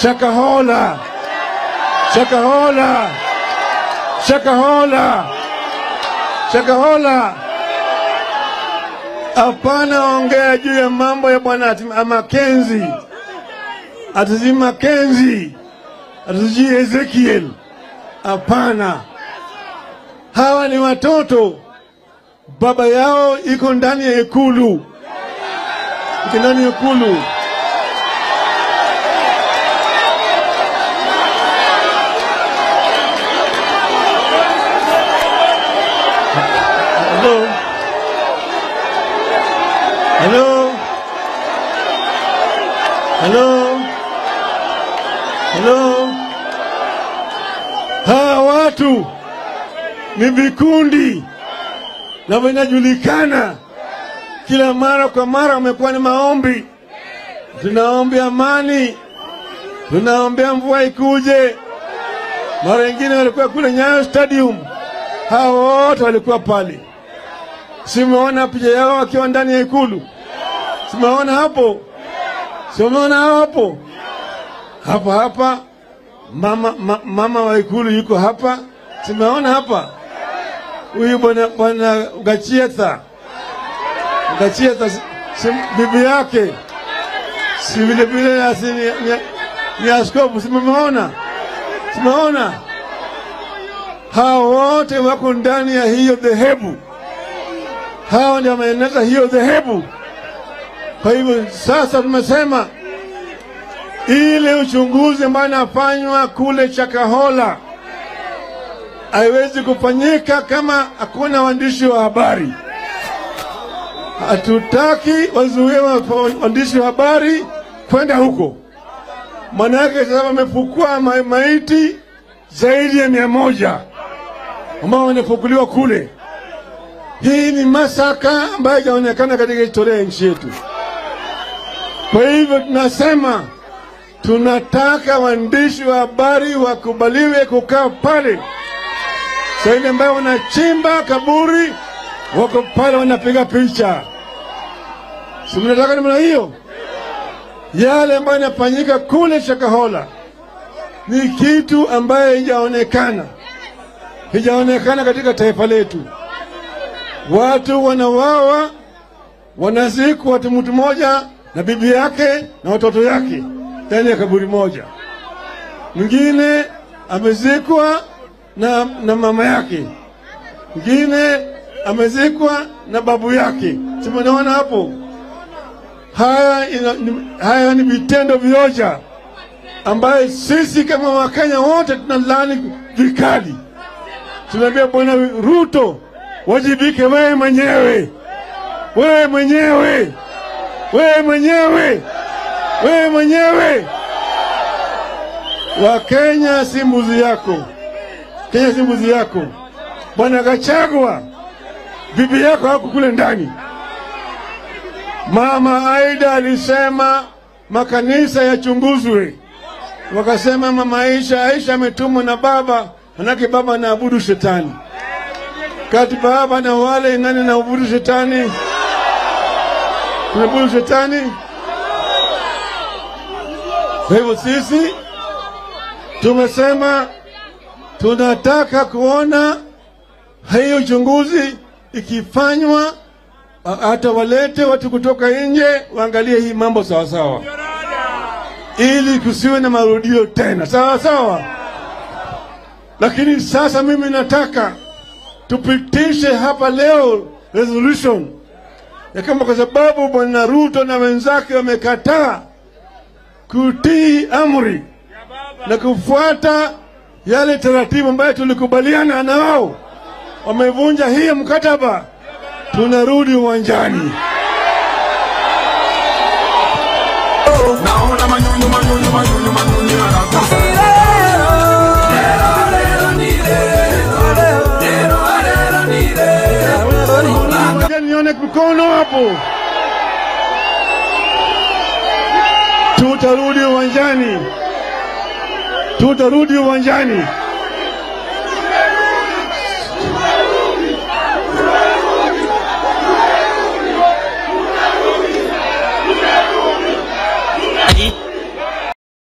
Shakahola, Shakahola, Shakahola, Shakahola. Hapana ongea juu ya mambo ya bwana ati- Makenzi, atiji Makenzi, atiji Ezekiel. Hapana, hawa ni watoto, baba yao iko ndani ya ikulu, iko ndani ya ikulu. Hello? Hello? Hello? Hello? Hawa watu ni vikundi na vinajulikana, kila mara kwa mara wamekuwa ni maombi. Tunaombea amani, tunaombea mvua ikuje. Mara wengine walikuwa kule Nyayo Stadium, hao wote walikuwa pale. Simeona picha yao wakiwa ndani ya ikulu, simeona hapo, simeona hapo hapa hapa mama, ma, mama wa ikulu yuko hapa, simeona hapa huyu bwana bwana Gachietha Gachietha si, si, bibi yake si vile vile asi- ni, ni, ni askofu, simeona simeona hao wote wako ndani ya hiyo dhehebu, hao ndio wameeneza hiyo dhehebu. Kwa hivyo sasa tumesema ile uchunguzi ambayo inafanywa kule Chakahola haiwezi kufanyika kama hakuna waandishi wa habari. Hatutaki wazuie wa- waandishi wa habari kwenda huko, manake sasa wamefukua ma maiti zaidi ya mia moja ambao wanafukuliwa kule. Hii ni masaka ambayo haijaonekana katika historia ya nchi yetu. Kwa hivyo tunasema tunataka waandishi wa habari wakubaliwe kukaa pale. Sasa ambayo wanachimba kaburi wako pale wanapiga picha, si mnataka namna hiyo? Yale ambayo yanafanyika kule Shakahola ni kitu ambayo haijaonekana, haijaonekana katika taifa letu. Watu wanawawa, wanazikwa, watu mtu mmoja na bibi yake na watoto yake ndani ya kaburi moja. Mwingine amezikwa na, na mama yake, mwingine amezikwa na babu yake. Si mnaona hapo? Haya, ina, ni, haya ni vitendo vioja ambaye sisi kama Wakenya wote tunalaani vikali. Tunaambia Bwana Ruto, wajibike wewe mwenyewe, wewe mwenyewe, wewe mwenyewe, wewe mwenyewe. Wakenya si mbuzi yako, Kenya si mbuzi yako. Bwana Gachagua, bibi yako hako kule ndani. Mama Aida alisema makanisa yachunguzwe, wakasema mama Aisha, Aisha ametumwa na baba, manake baba anaabudu shetani. Kati baba na wale nani anaabudu shetani? Tunaabudu shetani. Kwa hivyo sisi tumesema tunataka kuona hiyo uchunguzi ikifanywa, a- hata walete watu kutoka nje waangalie hii mambo sawasawa, ili kusiwe na marudio tena, sawa sawa. Lakini sasa mimi nataka tupitishe hapa leo resolution ya kama, kwa sababu bwana Ruto na wenzake wamekataa kutii amri na kufuata yale taratibu ambayo tulikubaliana na wao, wamevunja hii mkataba, tunarudi uwanjani. Naona manyunyu manyunyu manyunyu manyunyu yanakufa. Ngoja nione mkono hapo. Tutarudi uwanjani, tutarudi uwanjani.